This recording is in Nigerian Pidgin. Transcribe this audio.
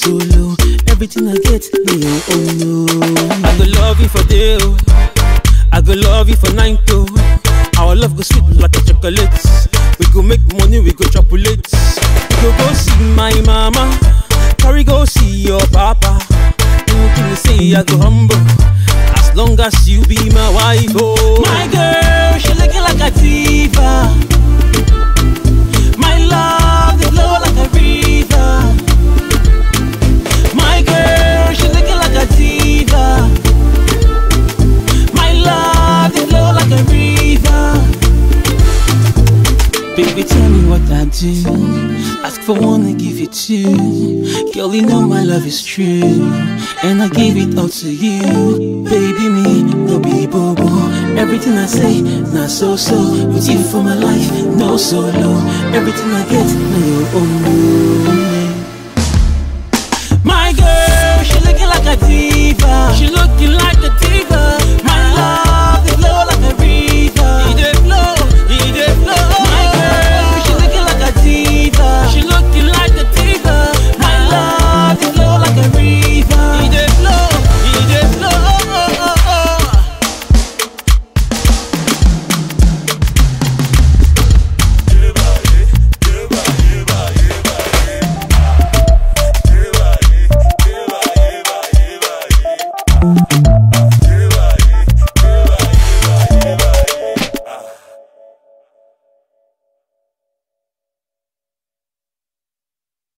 solo. Everything I get, me oh, oh no. I go love you for day, oh. I go love you for night, oh. Our love go sweet like a chocolate. We go make money, we go chocolate. We go go see my mama, carry go see your papa. Anything you say, I go humble. As long as you be my wife, oh. My girl, she looking like a diva. My love, they flow like a river. My girl, she looking like a diva. My love, they flow like a river. Baby, tell me what I do. Ask for one, I give it two. Girl, you know my love is true. And I give it all to you. Baby, me, no be bobo. Everything I say, not so so. With you for my life, no solo. Everything I get, no, oh no.